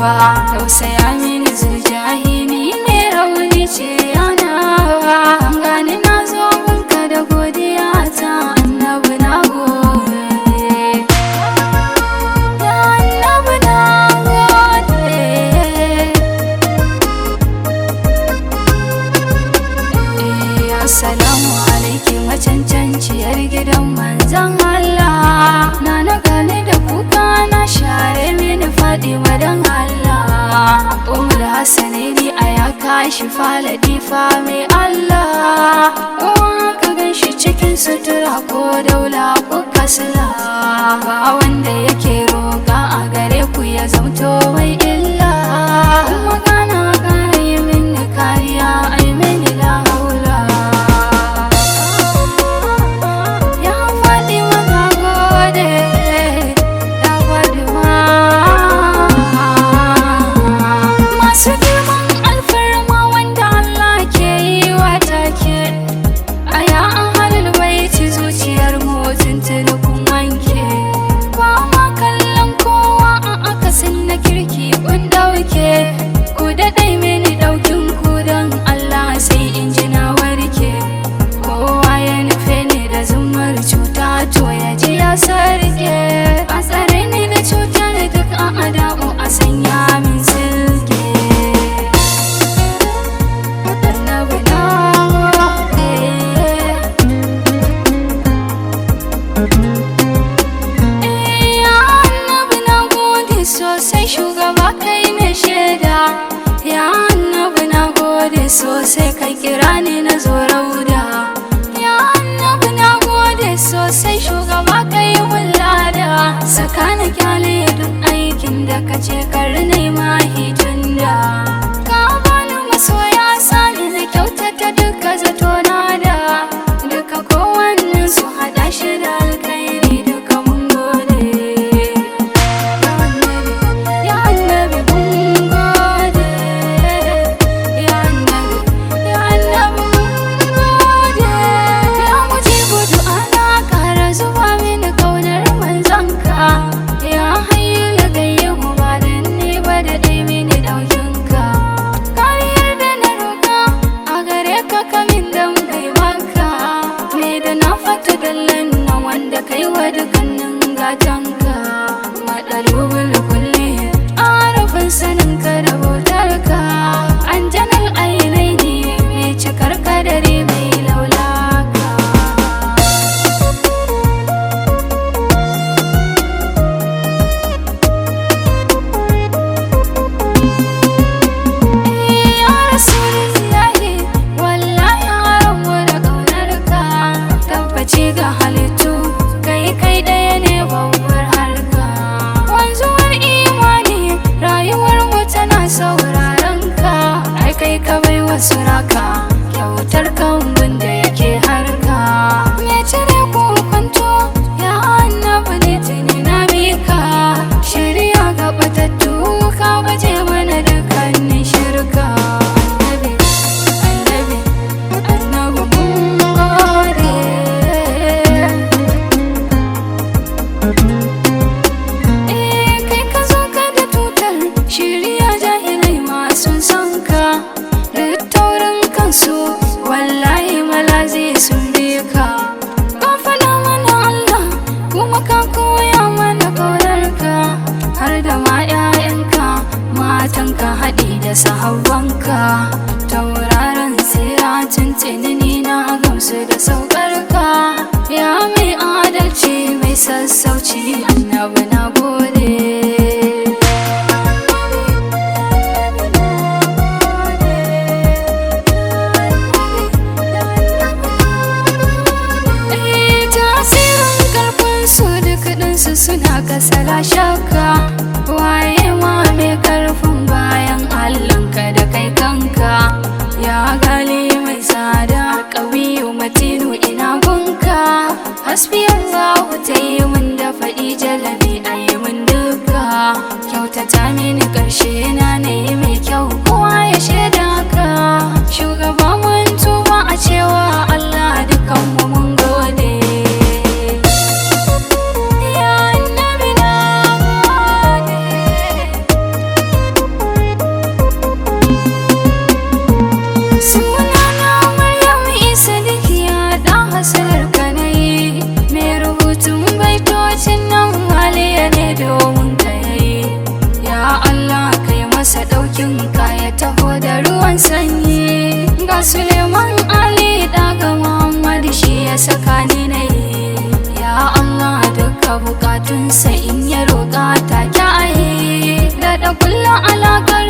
nawa tausaya mini zujahi ni mai rauni ce yana gani na zo gunka da godiya ta annabi na gode ya annabi na gode Eh, Assalamu alaiki macancanciyar gidan manzan Allah Na na gane da kuka na share mini faɗi madan Allah Umar Hassanaini a ya kashi faladi fa mai Allah Uwa ka gan shi cikin sutura ko daula ko kasila Ba wanda yake roƙa a gare ku ya zamto mai illa Kuma gana ƙara yi mini kariya ai mini la haula Ya faɗi mana gode Ya faɗi ma Masu girman alfarma wanda Allah ke yi wa take A ya an halin baiti zuciyar mutum tuni kun wanke Ba ma kallon kowa a akasin na kirki kun dauke Ku daɗai mini ɗaukin ku don Allah sai in ji na warke Kowa ya nufe ni da zumar cuta to ya ji ya sarke A tsare ni da cutar duk a adamu a sanya min silke Annabi na gode. Ya annabi na gode sosai shugaba kai ne shaida Ya annabi na gode sosai kai kira ni na zo rauda Ya annabi na gode sosai shugaba kai wulada Saka na kyale duk aikin da ka ce kar nema hijinda Ka bani masoya sani na kyautata duka zato na da Duka kowannen su hada shi da alkhairi duka mun gode Ya annabi, ya annabi mun gode Ya annabi, ya annabi mun gode Ya mujibu du'ana kara zuba mini kaunar manzanka Ya hayyu ya gayyahu ba dan ni ba da dai mini daukinka Kariyar da na roka a gare ka kamin dan kai maka Me da na fata dallan na wanda kai wa dukkanin gatanka Madalubul kulli arafin sanin ka da bautarka Anjanal ainai ne mai cikar kadari mai laulaka Ya Rasulullahi wallahi haramu da ƙaunarka tabbaci ga halittu kai kai ɗaya ne babbar harka wanzuwar imani rayuwar mu tana sauraron ka ai kai ka bai wasu raka kyautar kambun da yake harka me cire ko kwanto ya annabi ne tuni na mika shirya ga batattu ka baje mana dukkanin shirka annabi annabi annabi mun gode Eh kai ka zo ka da tutar shirya jahilai masu son ka duk taurin kansu wallahi malazi sun bi ka ka faɗa mana Allah kuma ka koya mana ƙaunarka har da ma 'ya'yanka matanka haɗi da sahabbanka tauraron tsira tuntuni ni na gamsu da saukarka ya mai adalci mai sassauci annabi na gode Eh, tasirin karfin su duk ɗinsu suna kasala shakka waye ma mai karfin bayan allanka da kai kanka ya gali mai tsada ƙawiyu matinu ina gunka hasbi allahu ta yi min da faɗi jalabi a yi min duka kyautata mini ƙarshe na na yi mai kyau kowa ya shaida ka shugaba mun tuba a cewa allah dukanmu mun gode Ya annabi na gode dokin ka ya taho da ruwan sanyi ga suleiman ali daga muhammad shi ya saka ni na yi ya allah duka bukatunsa in ya roƙa ta kyaye da da kullum alaƙar